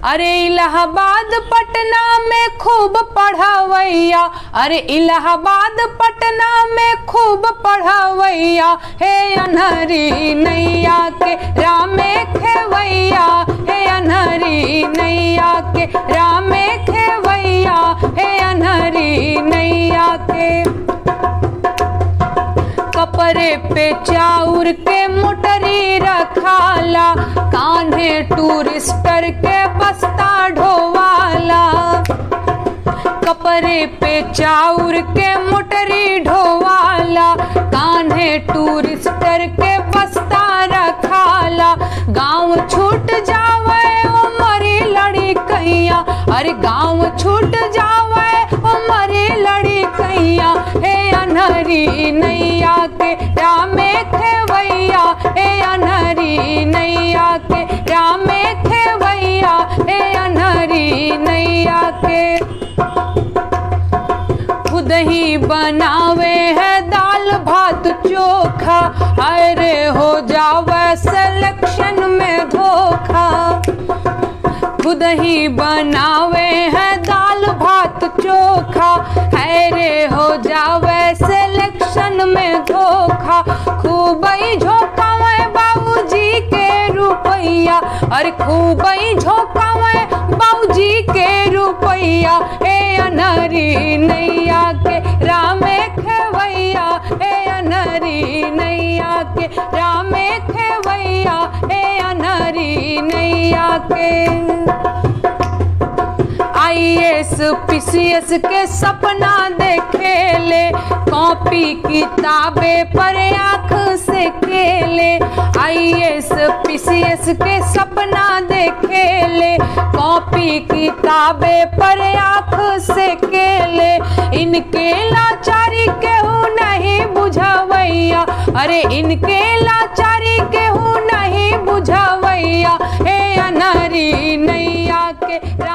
अरे इलाहाबाद पटना में खूब पढ़ावैया अरे इलाहाबाद पटना में खूब पढ़ावैया हे अनहरी नैया के रामे खेवैया हे अनहरी नैया के रामे खेवैया हे अनहरी नैया के कपड़े पे चाउर के मोटरी रखाला कान्हे टूरिस्टर के बस्ता ढोवाला कपड़े पे चाउर के मोटरी ढोवाला कान्हे टूरिस्टर के बस्ता रखाला गांव छूट जावे ओ मरी लड़ी कैया अरे गांव छूट जावे ओ मरी लड़ी कैया हे अनहरी नैया के रामे खेवैया हे अनहरी नैया के रामे खेवैया हे अनहरी नैया के खुद ही बनावे है दाल भात चोखा अरे हो जावे सिलेक्शन में धोखा खुद ही बनावे है दाल भात चोखा अरे हो जावे सिलेक्शन में धोखा खूब ही झोंकावे बाबूजी के रुपैया अरे खूब ही झोंकावे बाबूजी के रुपैया हे अनहरी नैया के रामे खेवैया हे अनहरी नैया के रामे खेवैया हे अनहरी नैया के आईएएस पीसीएस के सपना देखेले कॉपी किताबें पर आंख से खेले आईएएस पीसीएस के सपना देखेले कॉपी किताबें पर आंख से खेले इनके लाचारी केहू नहीं बुझवैया अरे इनके लाचारी केहू नहीं बुझवैया हे अनहरी नैया के